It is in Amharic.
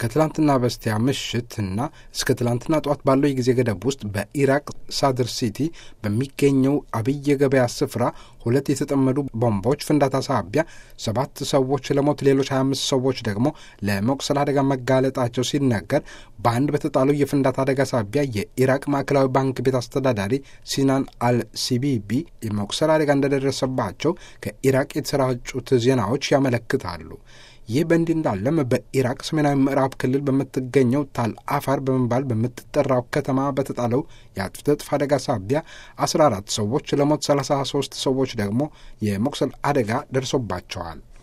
ከትላንትና በስቲያ ምሽት እና እስከ ትላንትና ጠዋት ባለው የጊዜ ገደብ ውስጥ በኢራቅ ሳድር ሲቲ በሚገኘው አብይ የገበያ ስፍራ ሁለት የተጠመዱ ቦምቦች ፍንዳታ ሳቢያ ሰባት ሰዎች ለሞት ሌሎች 25 ሰዎች ደግሞ ለመቁሰል አደጋ መጋለጣቸው ሲነገር በአንድ በተጣለው የፍንዳታ አደጋ ሳቢያ የኢራቅ ማዕከላዊ ባንክ ቤት አስተዳዳሪ ሲናን አልሲቢቢ የመቁሰል አደጋ እንደደረሰባቸው ከኢራቅ የተሰራጩት ዜናዎች ያመለክታሉ። ይህ በእንዲህ እንዳለም በኢራቅ ሰሜናዊ ምዕራብ ክልል በምትገኘው ታል አፋር በመባል በምትጠራው ከተማ በተጣለው የአጥፍቶ ጠፊ አደጋ ሳቢያ 14 ሰዎች ለሞት 33 ሰዎች ደግሞ የመቁሰል አደጋ ደርሶባቸዋል።